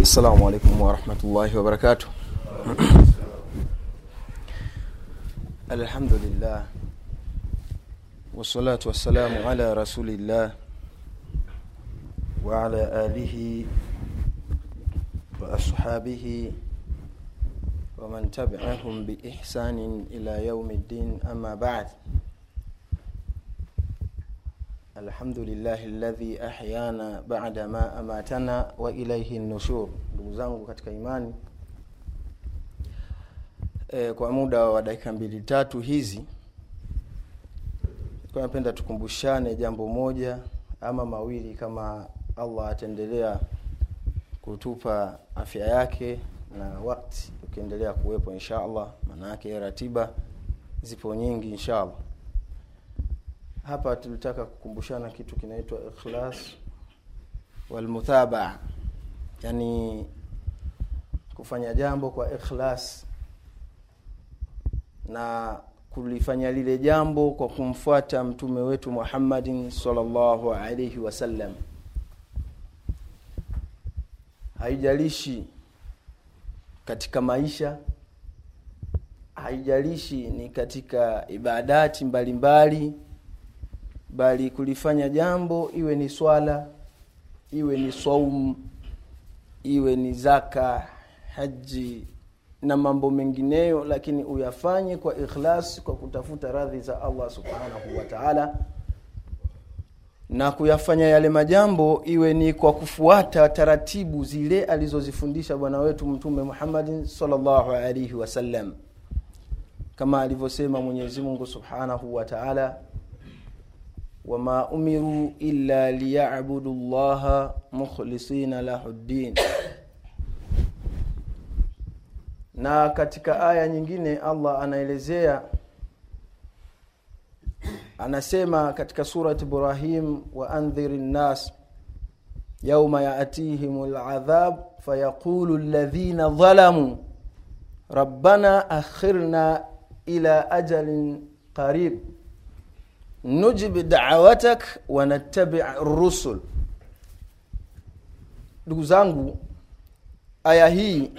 السلام عليكم ورحمة الله وبركاته الحمد لله والصلاة والسلام على رسول الله وعلى آله وأصحابه ومن تبعهم بإحسان إلى يوم الدين أما بعد الحمد لله الذي أحيانا بعد ما أماتنا وإليه النشور ndugu zangu katika imani e, kwa muda wa dakika mbili tatu hizi kwa napenda tukumbushane jambo moja ama mawili kama allah ataendelea kutupa afya yake na wakti ukiendelea kuwepo insha allah maanaake ratiba zipo nyingi insha allah hapa tulitaka kukumbushana kitu kinaitwa ikhlas walmuthabaa yani kufanya jambo kwa ikhlas na kulifanya lile jambo kwa kumfuata mtume wetu muhammadin salllahu alaihi wasallam haijalishi katika maisha haijalishi ni katika ibadati mbalimbali mbali, bali kulifanya jambo iwe ni swala iwe ni saum iwe ni zaka haji na mambo mengineyo lakini uyafanye kwa ikhlas kwa kutafuta radhi za allah subhanahu wa taala na kuyafanya yale majambo iwe ni kwa kufuata taratibu zile alizozifundisha bwana wetu mtume muhammadin salllahu alaihi wasallam kama alivyosema mwenyezi mungu subhanahu wa taala wama umiru illa liyabudu llaha mukhlisina lahu ddin na katika aya nyingine allah anaelezea anasema katika surat ibrahim waandhir nnas yauma yatihim ladhab fayaqulu ladhina dhalamuu rabbana akhirna ila ajalin qarib nujib dawatak wanattabi rusul ndugu zangu aya hii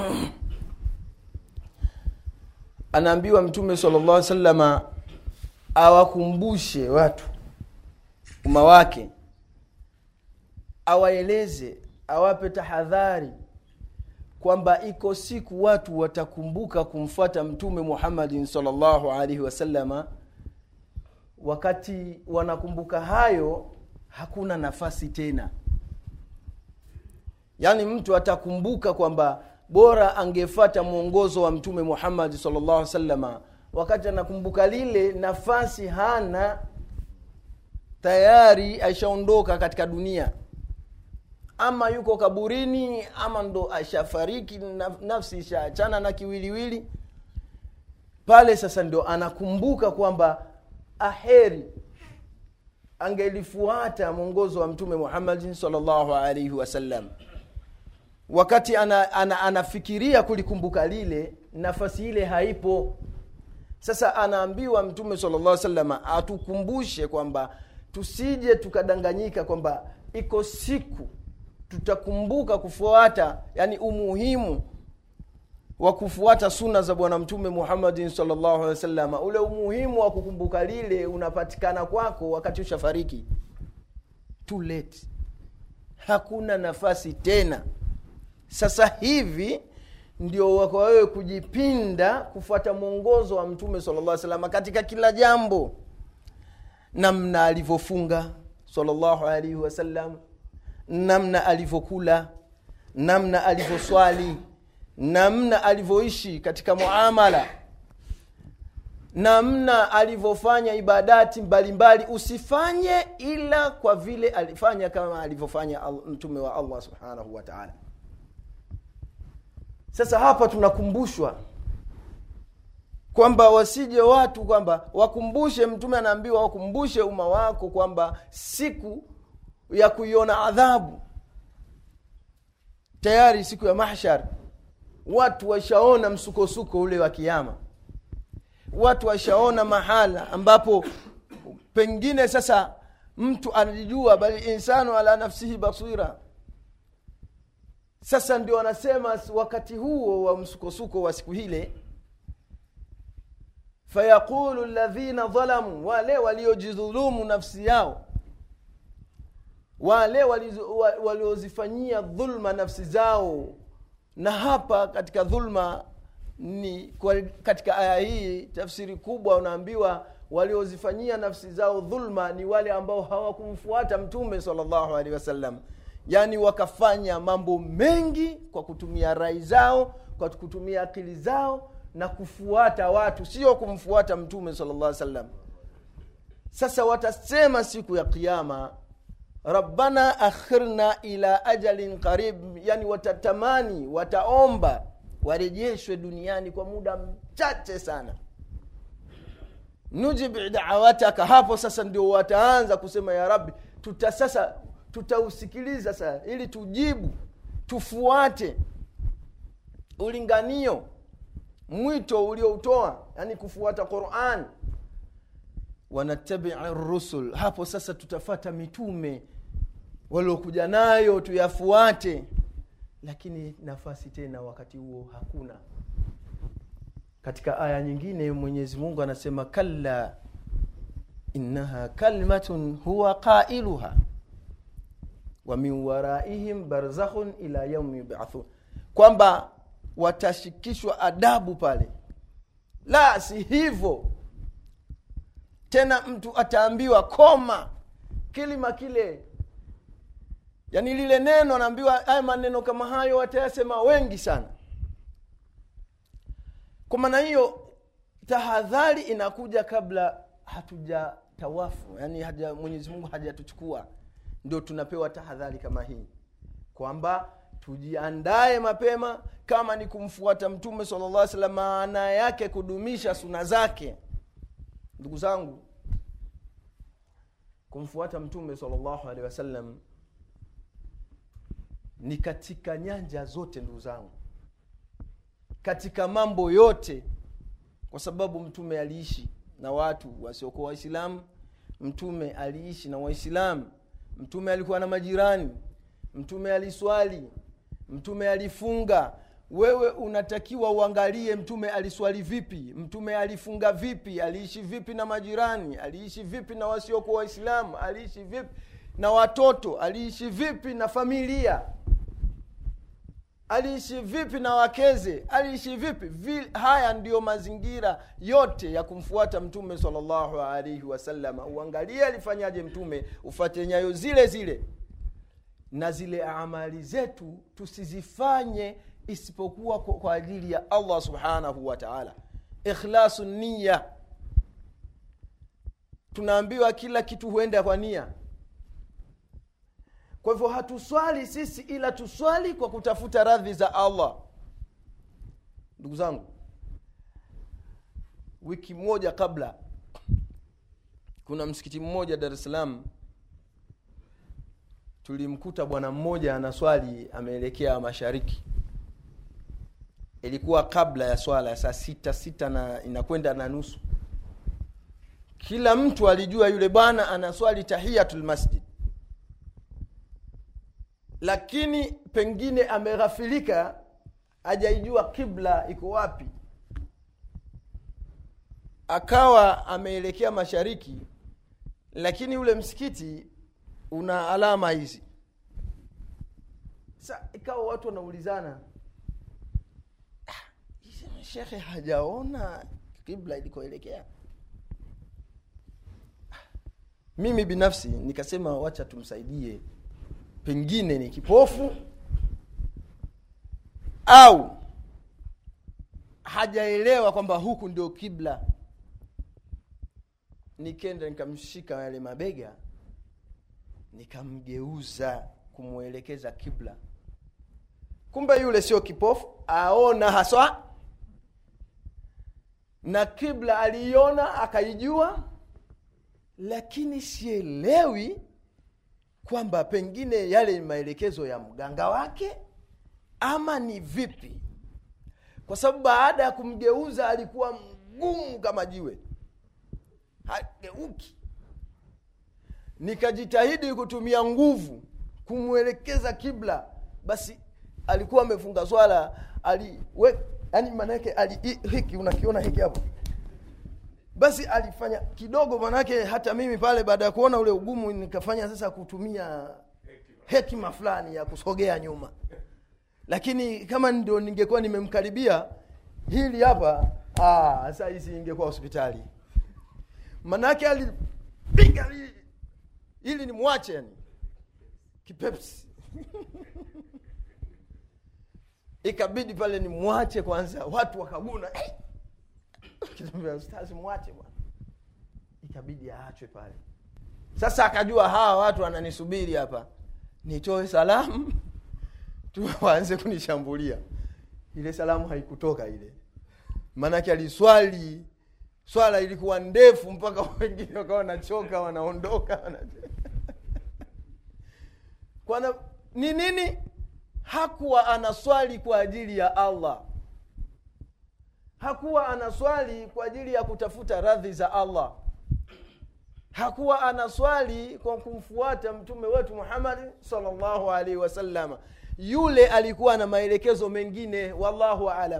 anaambiwa mtume sala llah salama awakumbushe watu umma wake awaeleze awape tahadhari kwamba iko siku watu watakumbuka kumfuata mtume muhammadin salllahu alaihi wasalama wakati wanakumbuka hayo hakuna nafasi tena yaani mtu atakumbuka kwamba bora angefata mwongozo wa mtume muhammadi salllah salama wakati anakumbuka lile nafasi hana tayari ashaondoka katika dunia ama yuko kaburini ama ndo ashafariki nafsi ishaachana na kiwiliwili pale sasa ndio anakumbuka kwamba aheri angelifuata mwongozo wa mtume muhammadin salllahu alaihi wasallam wakati ana, ana, anafikiria kulikumbuka lile nafasi ile haipo sasa anaambiwa mtume salllah salama atukumbushe kwamba tusije tukadanganyika kwamba iko siku tutakumbuka kufuata yani umuhimu wa kufuata suna za bwana mtume muhammadin salllahu alehi wasalama ule umuhimu wa kukumbuka lile unapatikana kwako wakati ushafariki too late hakuna nafasi tena sasa hivi ndio wako wewe kujipinda kufuata mwongozo wa mtume salllah salama katika kila jambo namna alivyofunga salllahu alaihi wasallam namna alivyokula namna alivyoswali namna alivyoishi katika muamala namna alivyofanya ibadati mbalimbali mbali. usifanye ila kwa vile alifanya kama alivyofanya mtume wa allah subhanahu wa taala sasa hapa tunakumbushwa kwamba wasije watu kwamba wakumbushe mtume anaambiwa wakumbushe umma wako kwamba siku ya kuiona adhabu tayari siku ya mahshar watu washaona msukosuko ule wa kiama watu washaona mahala ambapo pengine sasa mtu anajijua bali insanu ala nafsihi basira sasa ndio wanasema wakati huo wa msukosuko wa siku hile fayaqulu ladhina dhalamu wale waliojidhulumu nafsi yao wale waliozifanyia dhulma nafsi zao na hapa katika dhulma ni kwa, katika aya hii tafsiri kubwa unaambiwa waliozifanyia nafsi zao dhulma ni wale ambao hawakumfuata mtume salllahu alehi wasallam yaani wakafanya mambo mengi kwa kutumia rai zao kwa kutumia akili zao na kufuata watu sio kumfuata mtume salllah salam sasa watasema siku ya kiama rabbana akhirna ila ajalin qarib yani watatamani wataomba warejeshwe duniani kwa muda mchache sana nujib dawataka hapo sasa ndio wataanza kusema ya rabbi tuta sasa tutausikiliza sasa ili tujibu tufuate ulinganio mwito ulioutoa yani kufuata quran wanatabii rusul hapo sasa tutafata mitume waliokuja nayo tuyafuate lakini nafasi tena wakati huo hakuna katika aya nyingine mwenyezi mungu anasema kalla innaha kalmatun huwa qailuha wa min waraihim barzakhun ila yaumi yubathun kwamba watashikishwa adabu pale la si hivyo tena mtu ataambiwa koma kilima kile yaani lile neno anaambiwa haya maneno kama hayo watayasema wengi sana kwa maana hiyo tahadhari inakuja kabla hatuja tawafu yaani haja mwenyezi mungu hajatuchukua ndio tunapewa tahadhari kama hii kwamba tujiandae mapema kama ni kumfuata mtume sala llah salam maana yake kudumisha suna zake ndugu zangu kumfuata mtume salllahu alehi wasallam ni katika nyanja zote ndugu zangu katika mambo yote kwa sababu mtume aliishi na watu wasiokuwa waislamu mtume aliishi na waislamu mtume alikuwa na majirani mtume aliswali mtume alifunga wewe unatakiwa uangalie mtume aliswali vipi mtume alifunga vipi aliishi vipi na majirani aliishi vipi na wasiokuwa waislamu aliishi vipi na watoto aliishi vipi na familia aliishi vipi na wakeze aliishi vipi Vi, haya ndiyo mazingira yote ya kumfuata mtume salllahu alaihi wasalama uangalie alifanyaje mtume ufate nyayo zile zile na zile amali zetu tusizifanye isipokuwa kwa, kwa ajili ya allah subhanahu wa taala ikhlasu niya tunaambiwa kila kitu huenda kwa nia kwa hivyo hatuswali sisi ila tuswali kwa kutafuta radhi za allah ndugu zangu wiki moja kabla kuna msikiti mmoja dar es salaam tulimkuta bwana mmoja anaswali ameelekea mashariki ilikuwa kabla ya swala ya saa sita sita na inakwenda na nusu kila mtu alijua yule bwana anaswali tahiyatul masjid lakini pengine ameghafilika hajaijua kibla iko wapi akawa ameelekea mashariki lakini ule msikiti una alama hizi sa ikawa watu wanaulizana ah, shekhe hajaona kibla ilikoelekea mimi binafsi nikasema wacha tumsaidie pengine ni kipofu au hajaelewa kwamba huku ndio kibla nikenda nikamshika yale mabega nikamgeuza kumwelekeza kibla kumbe yule sio kipofu aona haswa na kibla aliiona akaijua lakini sielewi kwamba pengine yale ni maelekezo ya mganga wake ama ni vipi kwa sababu baada ya kumgeuza alikuwa mgumu kama jiwe hageuki nikajitahidi kutumia nguvu kumwelekeza kibla basi alikuwa amefunga swala aliwe yani maanake ali hi- hiki unakiona hiki hapo basi alifanya kidogo manake hata mimi pale baada ya kuona ule ugumu nikafanya sasa kutumia hekima fulani ya kusogea nyuma lakini kama ndio ningekuwa nimemkaribia hili hapa ah, sasa hisi ingekuwa hospitali manake alipiga hili ili ni mwache yani kipepsi ikabidi pale ni mwache kwanza watu wakaguna hey! Kitamwambia, ustazi mwache bwana ikabidi aachwe pale sasa akajua hawa watu wananisubiri hapa nitoe salamu tu waanze kunishambulia ile salamu haikutoka ile maanake aliswali swala ilikuwa ndefu mpaka wengine wakawa wanachoka wanaondoka wana... kwana ni nini hakuwa anaswali kwa ajili ya allah hakuwa anaswali kwa ajili ya kutafuta radhi za allah hakuwa anaswali kwa kumfuata mtume wetu muhammadi salllahu alaihi wasallama yule alikuwa na maelekezo mengine wallahu alam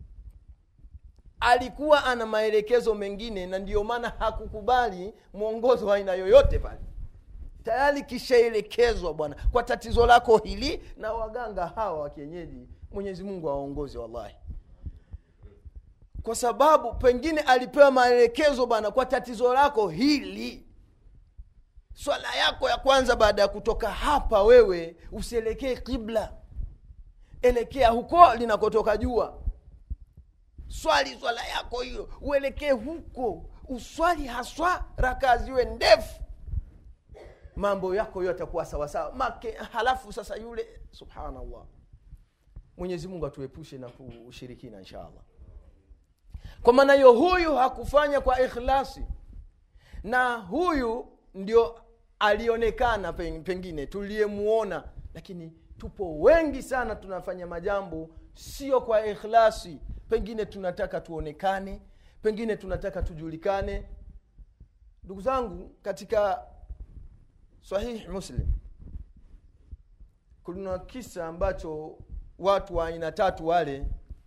alikuwa ana maelekezo mengine na ndiyo maana hakukubali mwongozo wa aina yoyote pale tayari kishaelekezwa bwana kwa tatizo lako hili na waganga hawa wa kienyeji mwenyezi mungu awaongozi wallahi kwa sababu pengine alipewa maelekezo bwana kwa tatizo lako hili swala yako ya kwanza baada ya kutoka hapa wewe usielekee kibla elekea huko linakotoka jua swali swala yako hiyo uelekee huko uswali haswa rakaa ziwe ndefu mambo yako hiyo yatakuwa sawasawa make halafu sasa yule subhanallah mwenyezi mungu atuepushe na ushirikina insha allah kwa maana hiyo huyu hakufanya kwa ikhlasi na huyu ndio alionekana pen- pengine tuliyemuona lakini tupo wengi sana tunafanya majambo sio kwa ikhlasi pengine tunataka tuonekane pengine tunataka tujulikane ndugu zangu katika sahihi muslim kuna kisa ambacho watu wa aina tatu wale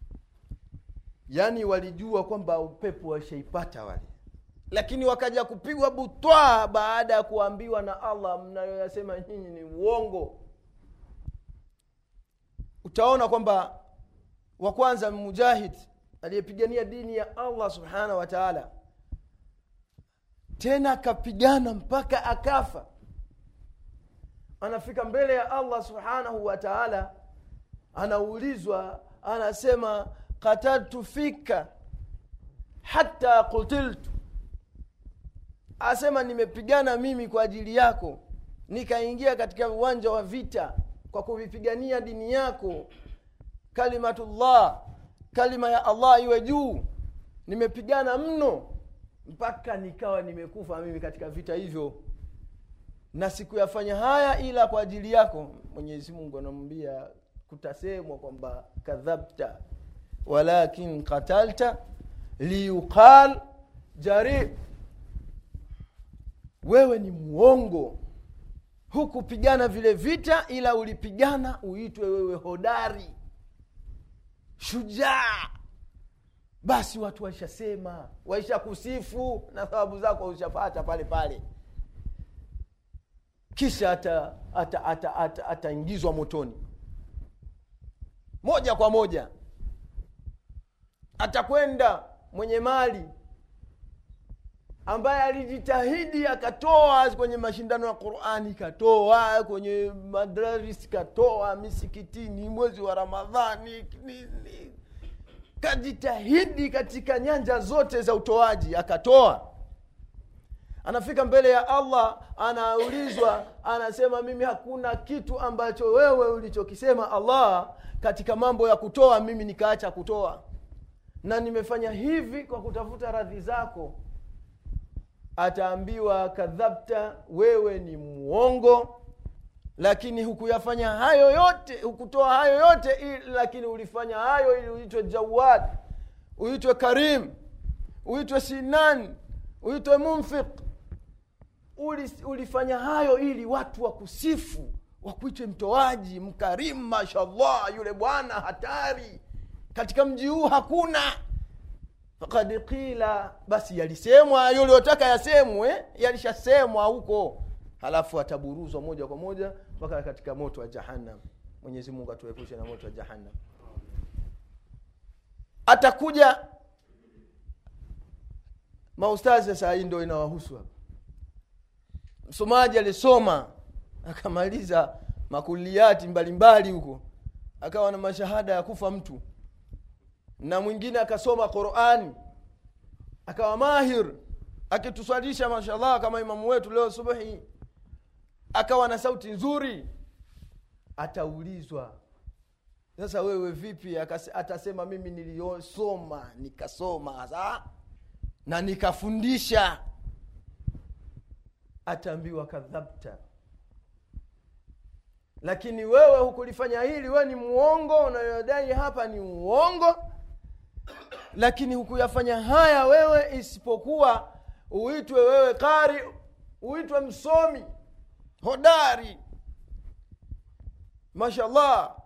yaani walijua kwamba upepo washaipata wale lakini wakaja kupigwa butwaa baada ya kuambiwa na allah mnayoyasema nyinyi ni uongo utaona kwamba wa kwanza mujahid aliyepigania dini ya allah subhanahu wa taala tena akapigana mpaka akafa anafika mbele ya allah subhanahu wa taala anaulizwa anasema kataltu fika hata kutiltu asema nimepigana mimi kwa ajili yako nikaingia katika uwanja wa vita kwa kuvipigania dini yako kalimatullah kalima ya allah iwe juu nimepigana mno mpaka nikawa nimekufa mimi katika vita hivyo na sikuyafanya haya ila kwa ajili yako mwenyezi mungu anamwambia kutasemwa kwamba kadhabta walakin qatalta liyuqal jari wewe ni mwongo hukupigana vile vita ila ulipigana uitwe wewe hodari shujaa basi watu waishasema waisha kusifu na sababu zako ushapata pale pale kisha ataingizwa ata, ata, ata, ata motoni moja kwa moja atakwenda mwenye mali ambaye alijitahidi akatoa kwenye mashindano ya qurani katoa kwenye madraris katoa misikitini mwezi wa ramadhani ni, ni, kajitahidi katika nyanja zote za utoaji akatoa anafika mbele ya allah anaulizwa anasema mimi hakuna kitu ambacho wewe ulichokisema allah katika mambo ya kutoa mimi nikaacha kutoa na nimefanya hivi kwa kutafuta radhi zako ataambiwa kadhabta wewe ni mwongo lakini hukuyafanya hayo yote hukutoa hayo yote ili, lakini ulifanya hayo ili uitwe jawad uitwe karim uitwe sinan uitwe munfiq Uli, ulifanya hayo ili watu wakusifu wakuitwe mtoaji mkarimu mashallah yule bwana hatari katika mji huu hakuna fakad qila basi yalisemwa yuliyotaka yasemwe yalishasemwa huko halafu ataburuzwa moja kwa moja mpaka katika moto wa jahannam mwenyezi mungu atuepushe na moto wa jahannam atakuja maustazi sasa hii ndo inawahusu hapa msomaji alisoma akamaliza makuliati mbalimbali huko akawa na mashahada ya kufa mtu na mwingine akasoma qurani akawa mahir akituswalisha mashallah kama imamu wetu leo subuhi akawa na sauti nzuri ataulizwa sasa wewe vipi Akase, atasema mimi niliyosoma nikasoma sa na nikafundisha ataambiwa kadhabta lakini wewe hukulifanya hili wewe ni muongo unayodai hapa ni uongo lakini hukuyafanya haya wewe isipokuwa uitwe wewe kari uitwe msomi hodari mashallah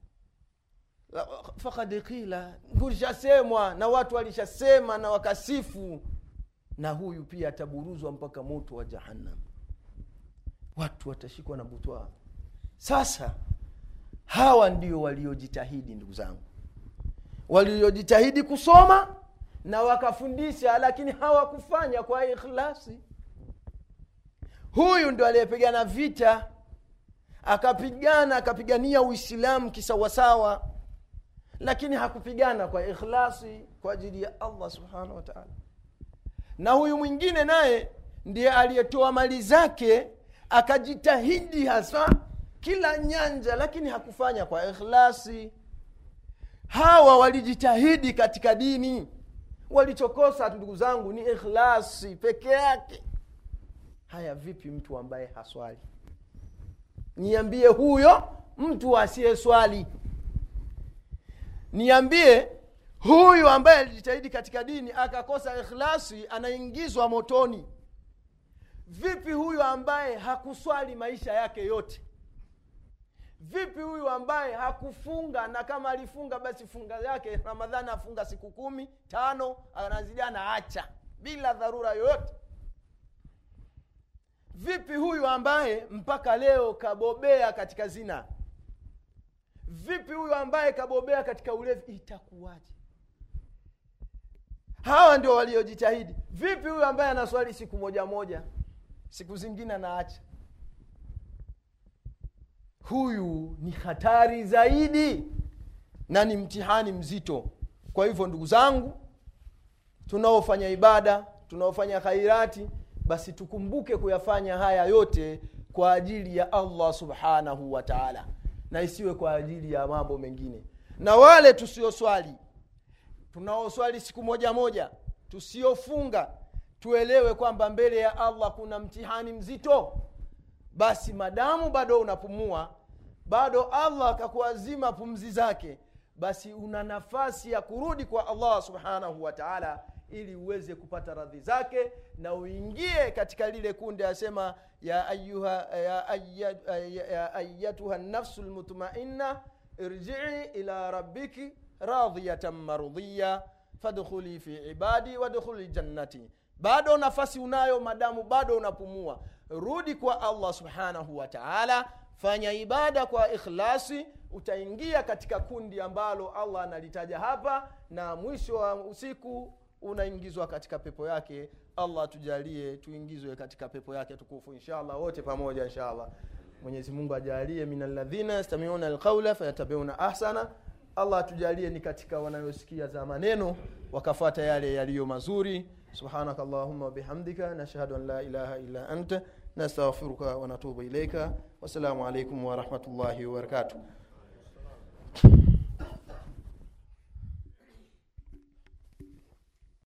fakad qila kulishasemwa na watu walishasema na wakasifu na huyu pia ataburuzwa mpaka moto wa jahannam watu watashikwa na butwaa sasa hawa ndio waliojitahidi ndugu zangu waliojitahidi kusoma na wakafundisha lakini hawakufanya kwa ikhlasi huyu ndio aliyepigana vita akapigana akapigania uislamu kisawasawa lakini hakupigana kwa ikhlasi kwa ajili ya allah subhanahu wa taala na huyu mwingine naye ndiye aliyetoa mali zake akajitahidi hasa kila nyanja lakini hakufanya kwa ikhlasi hawa walijitahidi katika dini walichokosa ndugu zangu ni ikhlasi peke yake haya vipi mtu ambaye haswali niambie huyo mtu asiye swali niambie huyu ambaye alijitahidi katika dini akakosa ikhlasi anaingizwa motoni vipi huyu ambaye hakuswali maisha yake yote vipi huyu ambaye hakufunga na kama alifunga basi funga yake ramadhani afunga siku kumi tano anazidia na acha bila dharura yoyote vipi huyu ambaye mpaka leo kabobea katika zina vipi huyu ambaye kabobea katika ulevi itakuwaje hawa ndio waliojitahidi vipi huyu ambaye anaswali siku moja moja siku zingine anaacha huyu ni hatari zaidi na ni mtihani mzito kwa hivyo ndugu zangu tunaofanya ibada tunaofanya khairati basi tukumbuke kuyafanya haya yote kwa ajili ya allah subhanahu wa taala na isiwe kwa ajili ya mambo mengine na wale tusioswali tunaoswali siku moja moja tusiofunga tuelewe kwamba mbele ya allah kuna mtihani mzito basi madamu bado unapumua bado allah akakuazima pumzi zake basi una nafasi ya kurudi kwa allah subhanahu wa taala ili uweze kupata radhi zake na uingie katika lile kundi asema ya ayuha ya, ayya, ya, ya ayatuha nafsu lmutmainna irjii ila rabbiki radhiyatan mardhiya fadkhuli fi ibadi wadkhuli jannati bado nafasi unayo madamu bado unapumua rudi kwa allah subhanahu wa taala fanya ibada kwa ikhlasi utaingia katika kundi ambalo allah analitaja hapa na mwisho wa usiku unaingizwa katika pepo yake allah tujalie tuingizwe katika pepo yake tukufu inshallah wote pamoja inshallah mwenyezi mungu ajalie min alladhina yastamiuna alqaula fayatabiuna ahsana allah tujalie ni katika wanayosikia za maneno wakafata yale yaliyo mazuri subhanaka allahumma wabihamdika nashhadu an la ilaha illa anta nastaghfiruka wanatubu ilaika wassalamu alaikum warahmatullahi wabarakatuh